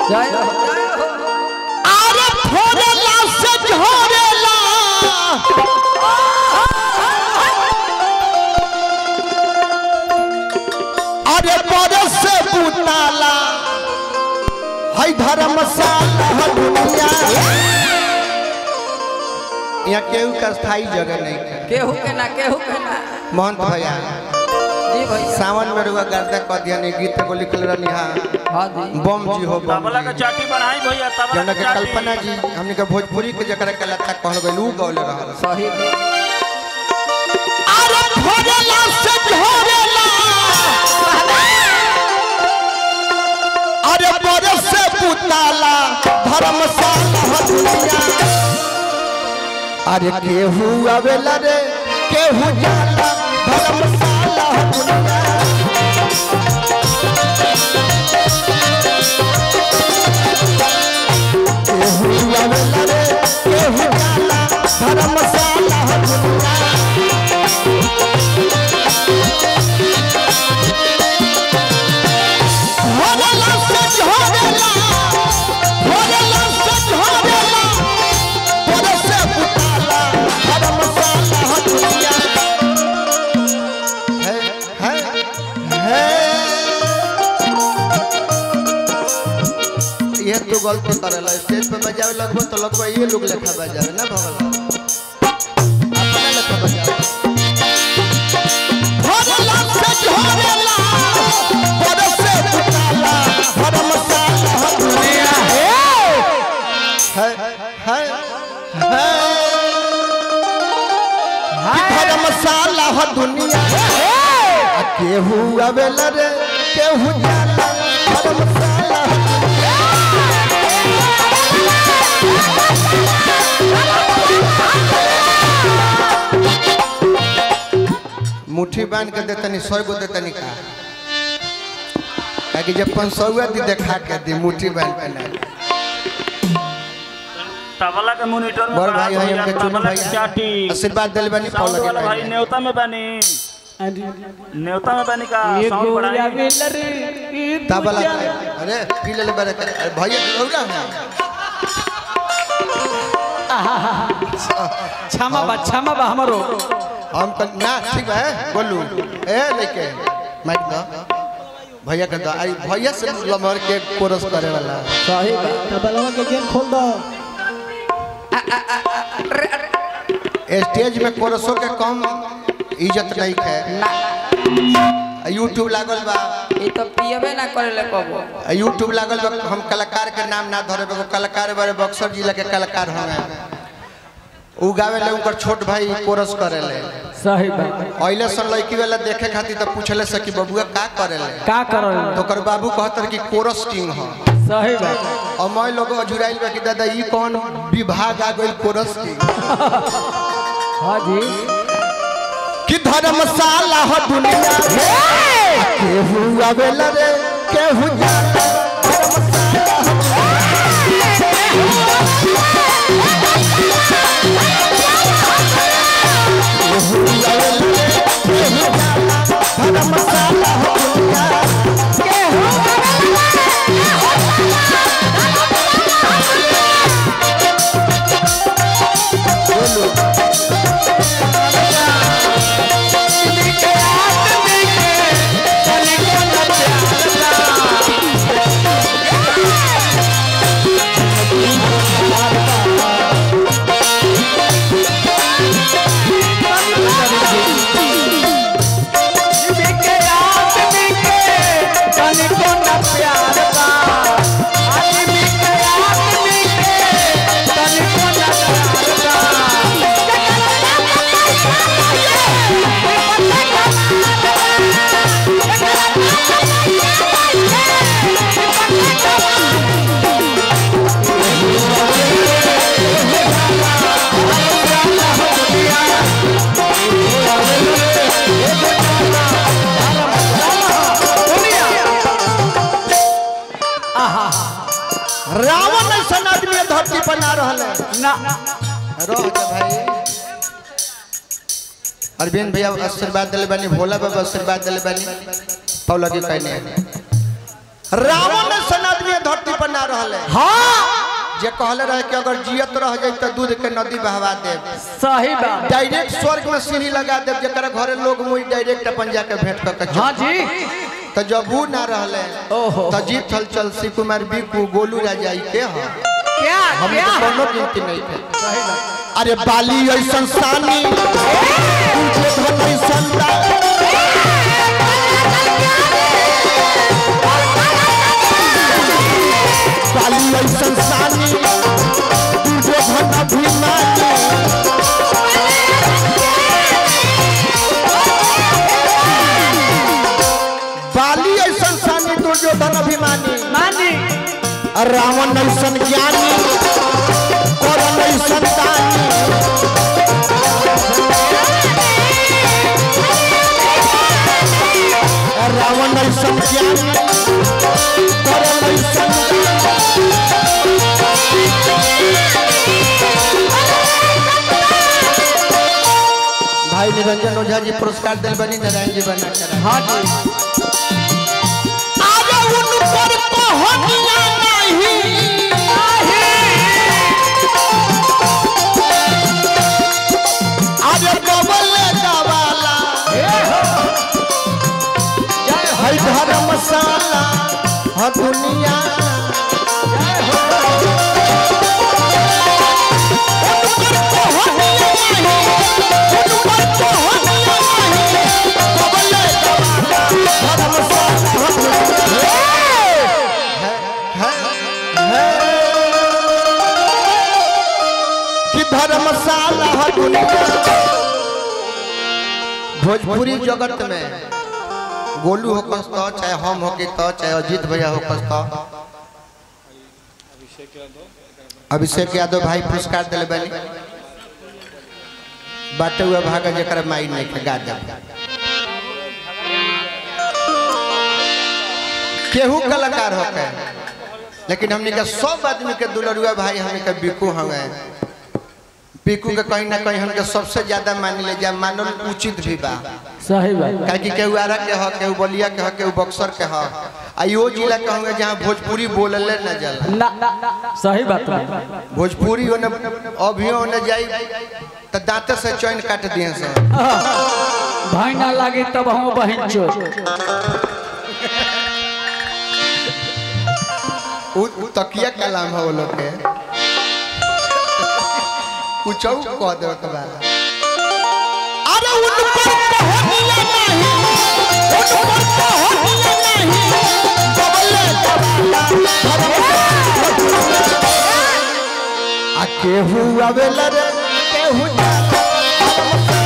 जय हो जय हो अरे फोड़ेला से झोरेला अरे बरस से बुताला है धर्मशाला है दुनिया यहाँ केहू का स्थायी जगह नहीं है केहू के ना केहू के ना महंत भैया जी भैया सावन में रुआ गर्दा कह दिया नहीं गीत को लिखल रहनी हाँ हाँ जी बम जी हो बम तबला के जी चाटी बढ़ाई भैया तबला जौना के के चाटी कल्पना जी हमने के भोजपुरी के जकरा के लता कहल गइल ऊ गौले रहल सही अरे भोरेला से झोरेला अरे बरस से पुताला धर्मशाला है दुनिया अरे केहू आवेला रे केहू जाला धर्मशाला है दुनिया केहू आवेला रे केहू जाला धर्मशाला है दुनिया भोरेला से झोरेला भोरेला से झोरेला बरस से पुताला धर्मशाला है दुनिया है है है ये तो गलती करेला स्टेज पे बजावे लगभग तो लगभग ये लोग लेखा बजावे ना भगवान अपना लेखा बजावे भोरेला से झोरेला बरस से पुताला धर्मशाला है दुनिया है है है है धर्मशाला है दुनिया आ केहू आवेला रे केहू जाला धर्मशाला है मुट्ठी बांध के देतनी सौ गो देतनी का ताकि जब पाँच सौ दी देखा के दी मुट्ठी बांध के ना तबला के मॉनिटर में बड़ बढ़ा भाई है भैया, हमके चुनु तबला के भाई चाटी आशीर्वाद दिल बनी साउंड पौला वाला भाई के न्योता में बनी न्योता में बनी का साउंड बढ़ाई तबला अरे पी ले बड़े अरे भैया लौड़ा है क्षमा बा क्षमा बा हमारो हम कल ना ठीक है बोलू ए लेके माइक दो भैया के दो आई भैया से लमर के कोरस करे वाला सही बात तबलवा के गेम खोल दो स्टेज में कोरसों के कम इज्जत नहीं है ना यूट्यूब लागल बा ये तो पियबे ना करेले कबो यूट्यूब लागल बा हम कलाकार के नाम ना धरे एगो कलाकार बारे बक्सर जिला के कलाकार हमें उ गावे ले उनकर छोट भाई कोरस करे ले सही बात अइले सन लड़की वाला देखे खातिर तो पूछले से कि बबुआ का करे ले का करल तो ओकर बाबू कहतर कि कोरस किंग ह सही बात और मैं लोग अजुराइल बा कि दादा ई कौन विभाग आ गइल कोरस किंग हाँ जी कि धर्मशाला हो दुनिया में केहू आवेला रे केहू जाला धर्मशाला हो केहू आवेला रे केहू जाला धर्मशाला हो दुनिया केहू बोलो रावण ऐसा आदमी ये धरती पर ना रहल है ना रह जा भाई अरविंद भैया आशीर्वाद दिले बानी भोला बाबा आशीर्वाद दिले बानी पौला के कहने रावण ऐसा आदमी आदमी ये धरती पर ना रहले हाँ जे कहले रहे कि अगर जियत रह जाई तो दूध के नदी बहवा देब सही बात डायरेक्ट स्वर्ग में सीढ़ी लगा देब जरा घरे लोग मुई डायरेक्ट अपन जाके भेंट कर के हाँ चल। जी तो जब वो ना रहले ओहो। तो जीत हल चल शिव कुमार बीकू गोलू राजा ई के ह क्या हम क्या तो कोनो गिनती नहीं थे अरे बाली ऐसन सानी तुझे धन ऐसन दा- बाली ऐसन सानी तुझे धन अभिमानी बाली ऐसन सानी तुझे धन अभिमानी मानी रावण ऐसन ज्ञानी करन ऐसन दानी रावण ऐसन ज्ञानी करन ऐसन दानी। भाई निरंजन ओझा जी पुरस्कार दिल बनी नारायण जी बना कर हाँ जी आगे उनकर पहुंचना नहीं आगे डबल दवाला है धर्मशाला है दुनिया कि धर्मशाला है दुनिया भोजपुरी जगत में गोलू होकस तो चाहे हम होके तो चाहे अजीत भैया होकस तो अभिषेक यादव भाई पुरस्कार दिले बनी बाटे हुआ भागा जकर माई नहीं के गा दे केहू कलाकार होके लेकिन हमने के सब आदमी के दुलरुआ भाई हमें के बिकू हवे बिकू के कहीं ना कहीं हमके सबसे ज्यादा मान ले जा मानल उचित भी बा सही बात काहे कि केहू आरा के ह केहू बलिया के ह केहू बक्सर के ह आ यो जिला के होंगे जहाँ भोजपुरी बोलले न जाला ना सही बात बा। भोजपुरी होने अभियो होने जाई तो दांते से चैन काट दिए से भाई ना लागे तब हम बहन चो उ उ तकिया कलाम है वो लोग के कुछ कह दे के बाद अरे उन पर पहुंचना नहीं उन पर पहुंचना नहीं बबले आ केहू आवेला रे केहू जाला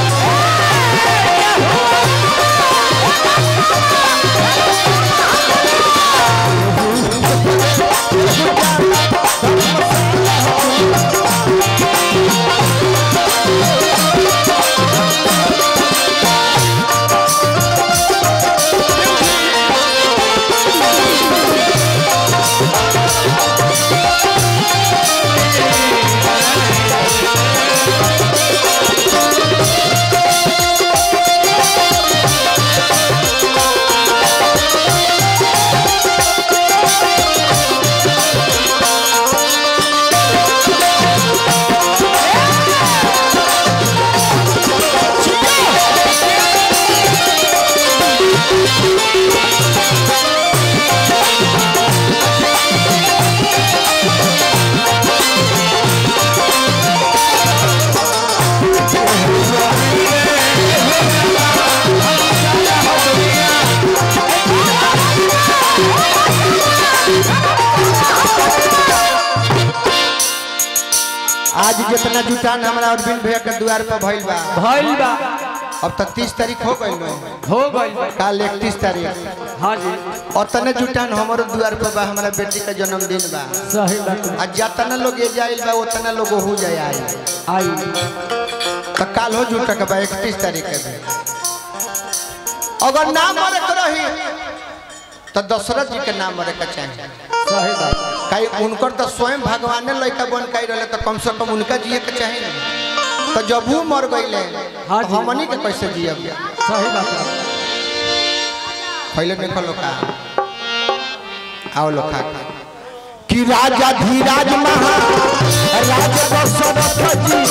आज जितना जुटान हमारा अरविंद भैया के द्वार पर भइल बा भइल बा अब तक तीस तारीख हो गई हो गइल बा। काल इकतीस तारीख हाँ जी उतने जुटान हमारो द्वार पर बा हमारा बेटी का जन्मदिन बा सही बात बा। आज जितना लोग ये जाइल बा उतना लोग हो जाए आई आई तो काल हो जुटा के बा इकतीस तारीख के भी अगर ना मरे के रही तो दशरथ जी के नाम मरे के चाहिए सही बात कई उनकर तो स्वयं भगवान लड़का बन कही रहे तो कम से कम उनका जिए के चाहिए ना तो जब वो मर गईले हाँ तो जी। हमनी के कैसे जियब सही बात बा। पहले देखो लोग का आओ लो खा खा कि राजा धीराज महा राज दशरथ जी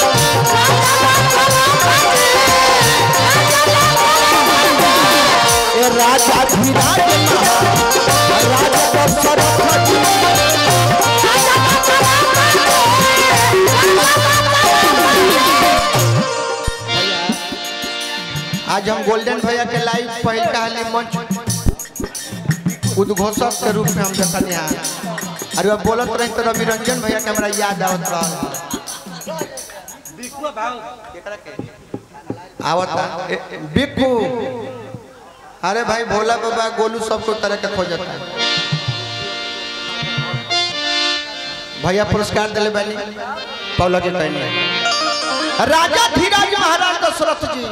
ए राजा धीराज महा राज दशरथ जी आज हम गोल्डन भैया के लाइव पहल कहाली मंच उद्घोषक के रूप में हम देखल यहाँ अरे अब बोलत रही तो रवि रंजन भैया के हमरा याद आवत रहा आवता ए- ए- बिक्कू अरे भाई भोला बाबा गोलू सबको तरह के खोजता भैया पुरस्कार दिले बानी पौला के कहने राजा धीराज महाराज दशरथ जी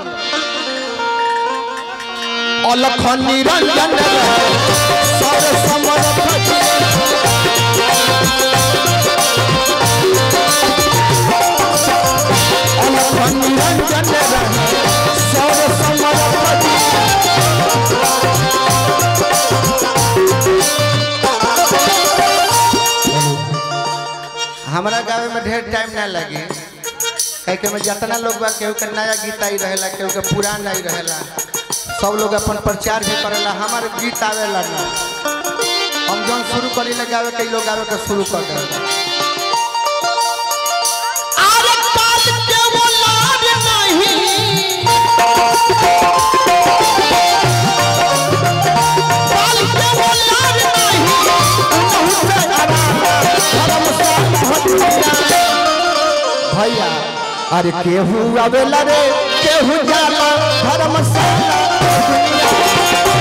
अलख निरंजन सर समरथ जी अलख निरंजन सर समरथ जी हमारा गाँव में ढेर टाइम ना लगे कहे के में जितना लोग बा केहू के नया गीत आई रहेला केहू के पुरान आई रहेला सब लोग अपन प्रचार भी करेला हमारे गीत आवेला ना हम जौन शुरू करी ले गावे कई लोग गावे के शुरू कर देला अरे काल के वो लाज नहीं काल के वो लाज नहीं बहुत आराम धर्म साथ भैया अरे केहू आवेला रे केहू जाला धर्मशाला दुनिया